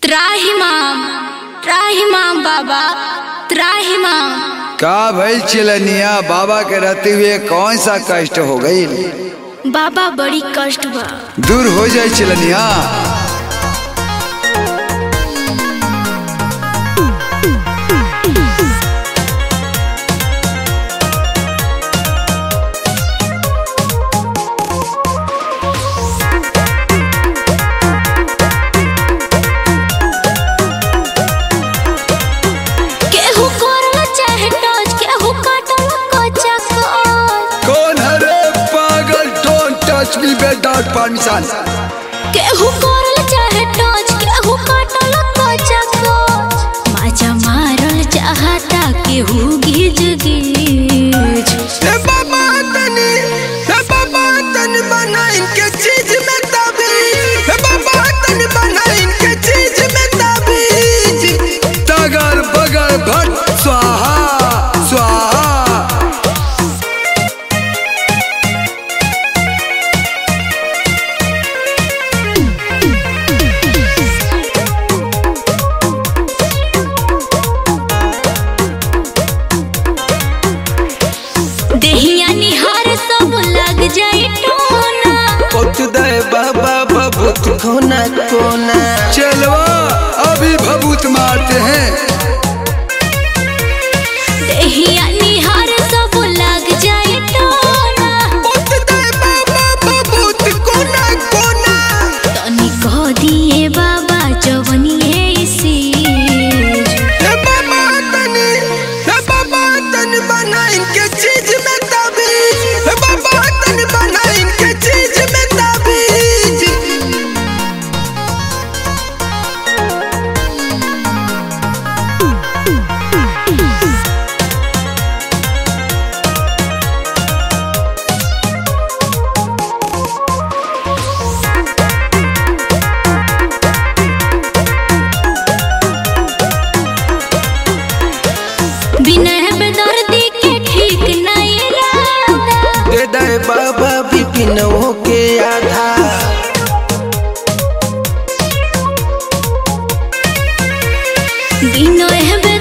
त्राहिमाम त्राहिमाम बाबा त्राहिमाम का भइल चिलनिया बाबा के रहते हुए कौन सा कष्ट हो गई बाबा बड़ी कष्ट बा दूर हो जाए चिलनिया केहू करल चाहे टच केहू काटल कच्चा कच कौन हरे पागल don't touch me without permission केहू करल चाहे टच केहू काटल कच्चा कच माजा मारल चाहता केहू गिज गिज ए बाबा तनी ए बाबा तनी बना इनके चीज में ताबीज ए बाबा तनी बना इनके चीज में ताबीज तगर बगर भट स्वाहा स्वाहा देहिया निहार सब लग जाए टोना पत दे बाबा बबूत कोना कोना चलवा अभी भभूत मारते हैं देहिया निहार सब लग जाए टोना पत दे बाबा बबूत कोना कोना तनी कह दिए बाबा जवनिए सीज ए बाबा तनी ए बाबा तनी बना इनके चीज में ताबीज ए बाबा तनी बना इनके चीज में ताबीज बिना बेदर्दी के ठीक नहीं रहता दे दे बाबा बिपिनों के आधा बिना